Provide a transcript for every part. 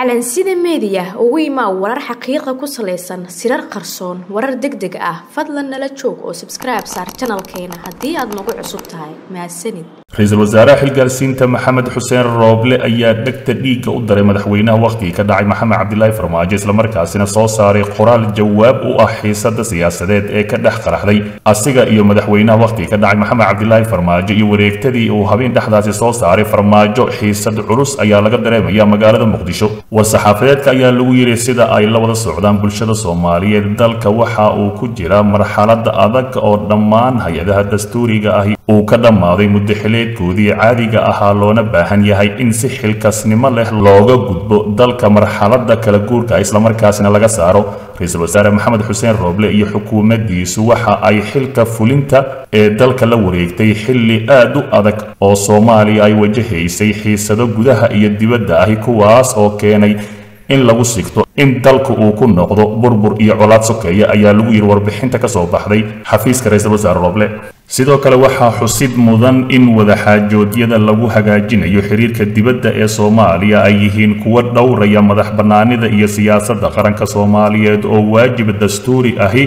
calansida meediya ugu imaa warar xaqiiqa ku salaysan sirar qarsoon warar deg deg ah fadlan nala joog oo sabskribe saar janalkeena haddii aad nagu cusub tahay mahadsanid ra-iisul wasaaraha xilgaarsiinta maxamed xuseen rooble ayaa dhegta dhiigga u daray madaxweynaha wakhtigii ka dhacay maxamed cabdilaahi farmaajo islamarkaasina soo saaray qoraal jawaab u ah xiisada siyaasadeed ee ka dhex qaraxday asiga iyo madaxweynaha wakhtigii ka dhacay maxamed cabdilaahi farmaajo iyo wareegtadii uu habeen dhexdaasi soo saaray farmaajo xiisad culus ayaa laga dareemaya magaalada muqdisho war-saxaafadeedka ayaa lagu yidhi sida ay la wada socdaan bulshada soomaaliyeed dalka waxa uu ku jira marxalada adag oo dhammaan hay-adaha dastuuriga ahi uu ka dhammaaday muddo xileedkoodii caadiga ahaa loona baahan yahay in si xilkasnimo leh looga gudbo dalka marxalada kala guurka islamarkaasina laga saaro ra-iisul wasaare maxamed xuseen rooble iyo xukuumaddiisu waxa ay xilka fulinta ee dalka la wareegtay xilli aad u adag oo soomaaliya ay wajahaysay xiisado gudaha iyo dibadda ahi kuwaas oo keenay in lagu sigto in dalku uu ku noqdo burbur iyo colaad sokeeya ayaa lagu yidhi warbixinta ka soo baxday xafiiska ra-iisul wasaare rooble sidoo kale waxaa xusid mudan in wadaxaajoodyada lagu hagaajinayo xiriirka dibadda ee soomaaliya ay yihiin kuwa dhowraya madax bannaanida iyo siyaasadda qaranka soomaaliyeed oo waajib dastuuri ahi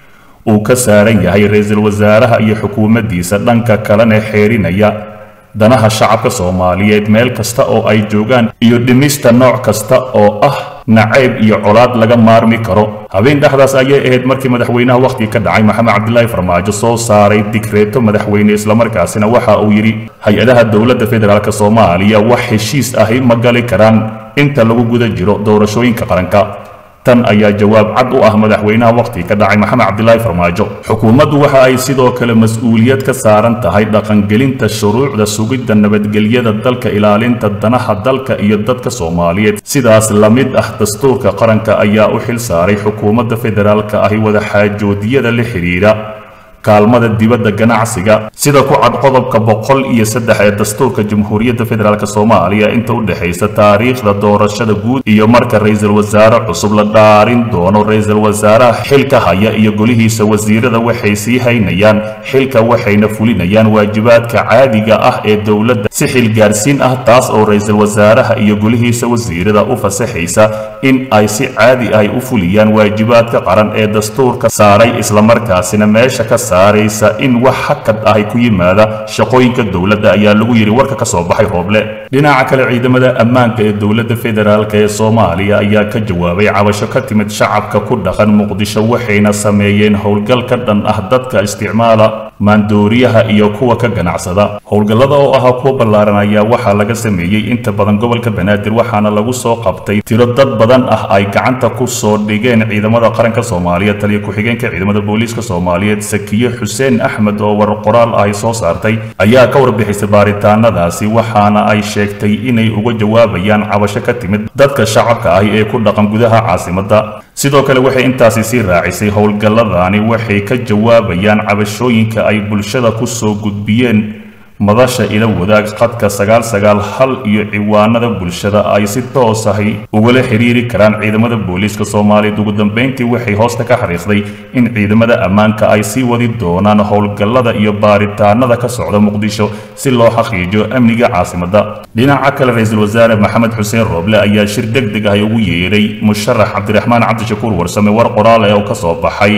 uu ka saaran yahay ra-iisul wasaaraha iyo xukuumaddiisa dhanka kalena xeerinaya danaha shacabka soomaaliyeed meel kasta oo ay joogaan iyo dhimista nooc kasta oo ah nacayb iyo colaad laga maarmi karo habeen dhexdaas ayay ahayd markii madaxweynaha wakhtiga ka dhacay maxamed cabdilaahi farmaajo soo saaray digreeto madaxweyne islamarkaasina waxa uu yidhi hay-adaha dowladda federaalk soomaaliya wax heshiis ahi ma gali karaan inta lagu guda jiro doorashooyinka qaranka tan ayaa jawaab cad u ah madaxweynaha wakhtiga ka dhacay maxamed cabdilaahi farmaajo xukuumaddu waxa ay sidoo kale mas-uuliyad ka saaran tahay dhaqangelinta shuruucda sugidda nabadgelyada dalka ilaalinta danaha dalka iyo dadka soomaaliyeed sidaas la mid ah dastuurka qaranka ayaa u xil saaray xukuumadda federaalka ahi wadaxaajoodyada la xidhiidha kaalmada dibadda ganacsiga sida ku cad qodobka boqol iyo saddex ee dastuurka jamhuuriyadda federaalk soomaaliya inta u dhexaysa taariikhda doorashada guud iyo marka ra-iisul wasaare cusub la dhaarin doono ra-iisul wasaaraha xilka haya iyo golihiisa wasiirada waxay sii haynayaan xilka waxayna fulinayaan waajibaadka caadiga ah ee dowladda si xilgaarsiin ah taas oo ra-iisul wasaaraha iyo golihiisa wasiirada u fasaxaysa in ay si caadi ah u fuliyaan waajibaadka qaran ee dastuurka saaray islamarkaasina meesha ka saaraysa in wax hakad ahi ku yimaada shaqooyinka dowladda ayaa lagu yidhi warka ka soo baxay rooble dhinaca kale ciidamada ammaanka ee dowladda federaalk ee soomaaliya ayaa ka jawaabay cabasho ka timid shacabka ku dhaqan muqdisho waxayna sameeyeen howlgal ka dhan ah dadka isticmaala maandooriyaha iyo kuwa ka ganacsada howlgallada oo ahaa kuwa ballaaran ayaa waxaa laga sameeyey inta badan gobolka banaadir waxaana lagu soo qabtay tiro dad badan ah ay gacanta ku soo dhigeen ciidamada qaranka soomaaliya taliya ku-xigeenka ciidamada booliiska soomaaliyeed sakiye xuseen axmed oo war qoraal ahy soo saartay ayaa ka warbixisay baaritaanadaasi waxaana ay sheegtay inay uga jawaabayaan cabasho ka timid dadka shacabka ahi ee ku dhaqan gudaha caasimadda sidoo kale waxay intaasi sii raacisay howlgalladani waxay ka jawaabayaan cabashooyinka ay bulshada ku soo gudbiyeen madasha ila wadaag qadka sagaal sagaal hal iyo ciwaanada bulshada ay si toos ahi ugala xiriiri karaan ciidamada booliiska soomaaliyeed ugu dambeyntii waxay hoosta ka xariiqday in ciidamada ammaanka ay sii wadi doonaan howlgallada iyo baaritaanada ka socda muqdisho si loo xaqiijiyo amniga caasimadda dhinaca kale ra-iisul wasaare maxamed xuseen rooble ayaa shir deg deg ahi ugu yeedhay musharax cabdiraxmaan cabdishakuur warsame war qoraal ee oo ka soo baxay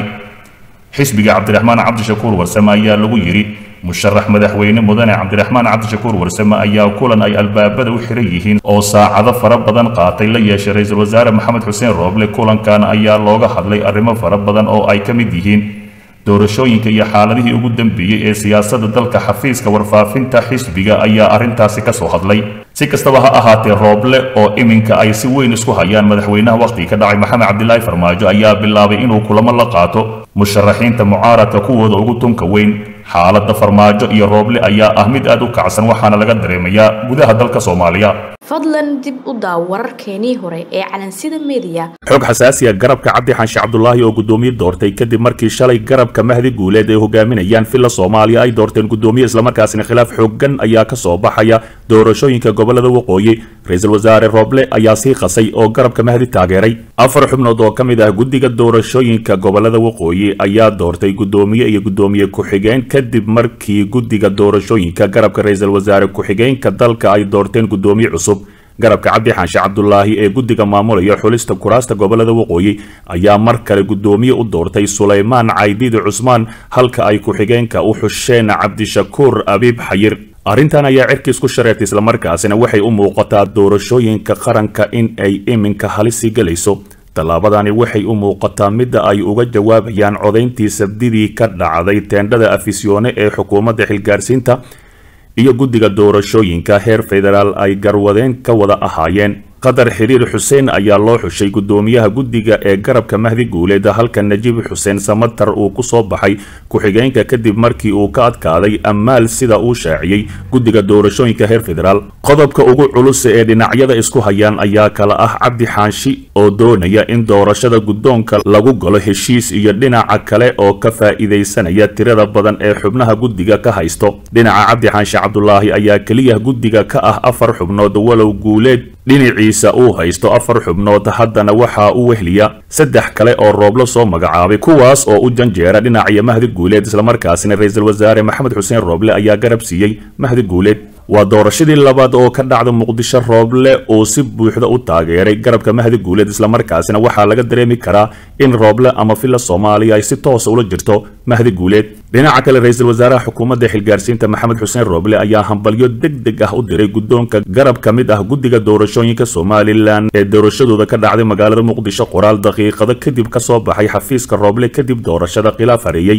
xisbiga cabdiraxmaan cabdishakuur warsame ayaa lagu yidhi musharax madaxweyne mudane cabdiraxmaan cabdishakuur warsame ayaa kulan ay albaabada u xiran yihiin oo saacado fara badan qaatay la yeeshay ra-iisul wasaare maxamed xuseen rooble kulankan ayaa looga hadlay arrimo fara badan oo ay ka mid yihiin doorashooyinka iyo xaaladihii ugu dambeeyey ee siyaasadda dalka xafiiska warfaafinta xisbiga ayaa arrintaasi ka soo hadlay si kastaba ha ahaatee rooble oo iminka ay si weyn isku hayaan madaxweynaha wakhtiga ka dhacay maxamed cabdilaahi farmaajo ayaa bilaabay inuu kulamo la qaato musharaxiinta mucaaradka kuwooda ugu tunka weyn xaaladda farmaajo iyo rooble ayaa ah mid aad u kacsan waxaana laga dareemayaa gudaha dalka soomaaliya fadlan dib u daaw wararkeenii hore ee calansida meediya xog xasaasiya garabka cabdi xaanshe cabdulaahi oo guddoomiye doortay kadib markii shalay garabka mahdi guuleed ay hogaaminayaan villa soomaaliya ay doorteen guddoomiye islamarkaasina khilaaf xooggan ayaa ka soo baxaya doorashooyinka gobolada waqooyi ra-iisul wasaare rooble ayaa sii qasay oo garabka mahdi taageeray afar xubnood oo ka mid ah guddiga doorashooyinka gobolada waqooyi ayaa doortay guddoomiye iyo guddoomiye ku-xigeen kadib markii guddiga doorashooyinka garabka ra-iisul wasaare ku-xigeenka dalka ay doorteen guddoomiye cusub garabka cabdi xaanshe cabdulaahi ee guddiga maamulaya xulista kuraasta gobolada waqooyi ayaa mar kale guddoomiye u doortay sulaymaan caydiidi cusmaan halka ay ku-xigeenka u xusheen cabdishakuur abiib xayir arrintan ayaa cirkiis ku shareertay islamarkaasina waxay u muuqataa doorashooyinka qaranka in ay iminka halisi gelayso tallaabadani waxay u muuqataa midda ay uga jawaabayaan codayntii sabdidii ka dhacday teendhada afisyoone ee xukuumadda xilgaarsiinta iyo guddiga doorashooyinka heer federaal ay garwadeen ka wada ahaayeen qadar xiriir xuseen ayaa loo xushay guddoomiyaha guddiga ee garabka mahdi guuleed halka najiib xuseen samatar uu ku soo baxay ku-xigeenka kadib markii uu ka adkaaday ammaal sida uu shaaciyey guddiga doorashooyinka heer federaal qodobka ugu culus ee dhinacyada isku hayaan ayaa kala ah cabdi xaanshi oo doonaya in doorashada guddoonka lagu galo heshiis iyo dhinaca kale oo ka faa'iidaysanaya tirada badan ee xubnaha guddiga ka haysto dhinaca cabdi xaanshi cabdulaahi ayaa keliya guddiga ka ah afar xubnood walow guuleed dhinaciisa uu haysto afar xubnood haddana waxaa u wehliya saddex kale oo rooblo soo magacaabay kuwaas oo u janjeera dhinaciyo mahdi guuleed islamarkaasina ra-iisul wasaare maxamed xuseen rooble ayaa garab siiyey mahdi guuleed waa doorashadii labaad oo ka dhacda muqdisho rooble uu si buuxda u taageeray garabka mahdi guuleed islamarkaasina waxaa laga dareemi karaa in rooble ama villa soomaaliya ay si toosa ula jirto mahdi guuleed dhinaca kale ra-iisul wasaaraha xukuumadda xilgaarsiinta maxamed xuseen rooble ayaa hambalyo deg deg ah u diray guddoonka garab ka mid ah guddiga doorashooyinka somalilan ee doorashadooda ka dhacday magaalada muqdisho qoraal daqiiqado kadib ka soo baxay xafiiska rooble kadib doorashada khilaaf hareeyey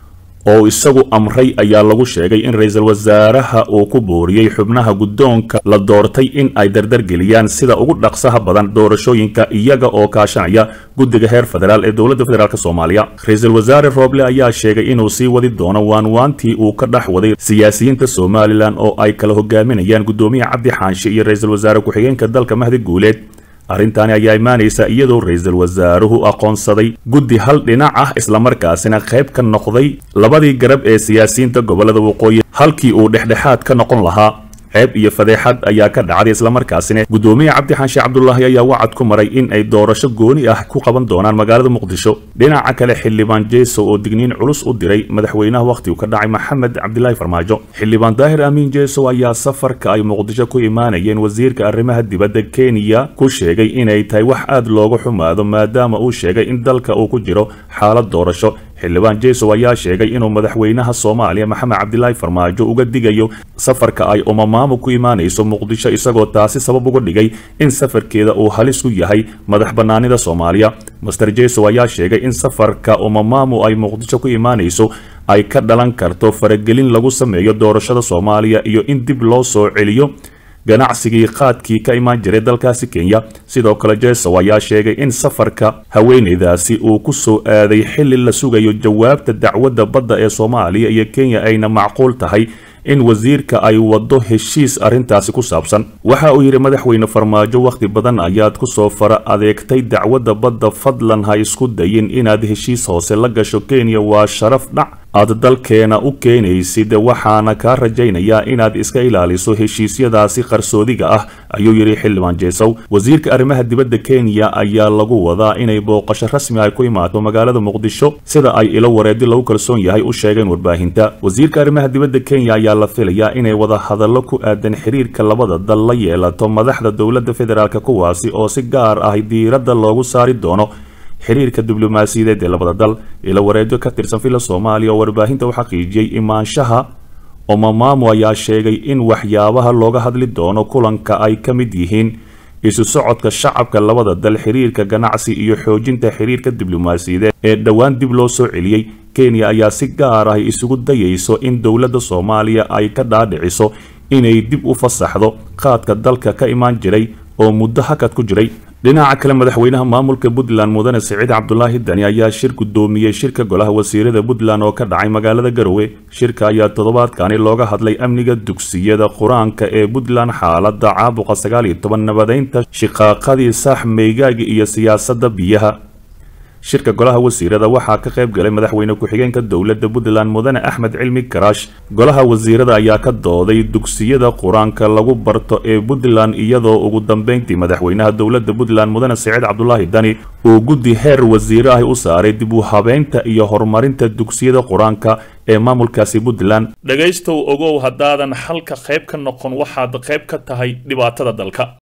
oo isagu amray ayaa lagu sheegay in ra-iisul wasaaraha uu ku booriyey xubnaha guddoonka la doortay in ay dardargeliyaan sida ugu dhaqsaha badan doorashooyinka iyaga oo kaashanaya guddiga heer federaal ee dowladda federaalk soomaaliya ra-iisul wasaare rooble ayaa sheegay inuu sii wadi doono waanwaantii uu ka dhex waday siyaasiyiinta somalilan oo ay kala hogaaminayaan guddoomiye cabdi xaanshe iyo ra-iisul wasaare ku-xigeenka dalka mahdi guuleed arrintaani ayaa imaanaysa iyadoo ra-iisul wasaaruhu aqoonsaday guddi hal dhinac ah islamarkaasina qayb ka noqday labadii garab ee siyaasiyiinta gobolada waqooyi halkii uu dhexdhexaad ka noqon lahaa ceeb iyo fadeexad ayaa ka dhacday islamarkaasina guddoomiye cabdi xaanshe cabdulaahi ayaa wacad ku maray in ay doorasho gooni ah ku qaban doonaan magaalada muqdisho dhinaca kale xildhibaan jeeso oo digniin culus u diray madaxweynaha wakhtigu ka dhacay maxamed cabdilaahi farmaajo xildhibaan daahir amiin jeeso ayaa safarka ay muqdisho ku imaanayeen wasiirka arrimaha dibadda kenya ku sheegay inay tahay wax aad looga xumaado maadaama uu sheegay in dalka uu ku jiro xaalad doorasho xildhibaan jeeso ayaa sheegay inuu madaxweynaha soomaaliya maxamed cabdilaahi farmaajo uga digayo safarka ay umamaamo ku imaanayso muqdisho isagoo taasi sabab uga dhigay in safarkeeda uu halis ku yahay madax bannaanida soomaaliya master jeeso ayaa sheegay in safarka umamaamo ay muqdisho ku imaanayso ay ka dhalan karto faragelin lagu sameeyo doorashada soomaaliya iyo in dib loo soo celiyo ganacsigii qaadkii ka imaan jiray dalkaasi kenya sidoo kale jesow ayaa sheegay in safarka haweenaydaasi uu ku soo aaday xilli la sugayo jawaabta dacwadda badda ee soomaaliya iyo kenya ayna macquul tahay in wasiirka ay waddo heshiis arrintaasi ku saabsan waxa uu yidhi madaxweyne farmaajo wakhti badan ayaad ku soo fara adeegtay dacwadda badda fadlan ha isku dayin inaad heshiis hoose la gasho kenya waa sharaf dhac aad dalkeena u keenaysid waxaana kaa rajaynayaa inaad iska ilaaliso heshiisyadaasi qarsoodiga ah ayuu yidhi xildhibaan jeesow wasiirka arrimaha dibadda kenya ayaa lagu wadaa inay booqasho rasmi ay ku imaato magaalada muqdisho sida ay ilo wareedi lagu kalsoon yahay u sheegeen warbaahinta wasiirka arrimaha dibadda kenya ayaa la filayaa inay wada hadallo ku aadan xiriirka labada dal la yeelato madaxda dowladda federaalk kuwaasi oo si gaar ah diiradda loogu saari doono xiriirka diblomaasiyadeed ee labada dal ilo wareedyo ka tirsan villa soomaaliya oo warbaahinta u xaqiijiyey imaanshaha omamaamo ayaa sheegay in waxyaabaha looga hadli doono kulanka ay ka mid yihiin isu socodka shacabka labada dal xiriirka ganacsi iyo xoojinta xiriirka diblomaasiyadeed ee dhowaan dib loo soo celiyey kenya ayaa si gaar ah isugu dayayso in dowladda soomaaliya ay ka dhaadhiciso inay dib u fasaxdo qaadka dalka ka imaan jiray oo muddo hakad ku jiray dhinaca kale madaxweynaha maamulka puntland mudane siciid cabdulaahi dani ayaa shir guddoomiyey shirka golaha wasiirada puntland oo ka dhacay magaalada garowe shirka ayaa toddobaadkani looga hadlay amniga dugsiyada qur-aanka ee puntland xaalada caabuqa sagaal iyo toban nabadeynta shiqaaqadii saax meygaaga iyo siyaasadda biyaha shirka golaha wasiirada waxaa ka qayb galay madaxweyne ku-xigeenka dowladda puntland mudane axmed cilmi karaash golaha wasiirada ayaa ka dooday dugsiyada qur-aanka lagu barto ee puntland iyadoo ugu dambeyntii madaxweynaha dowladda puntland mudane siciid cabdulaahi dani uu guddi heer wasiire ah u saaray dib u habeynta iyo horumarinta dugsiyada qur-aanka ee maamulkaasi puntland dhegaystow ogow haddaadan xalka qayb ka noqon waxaad qayb ka tahay dhibaatada dalka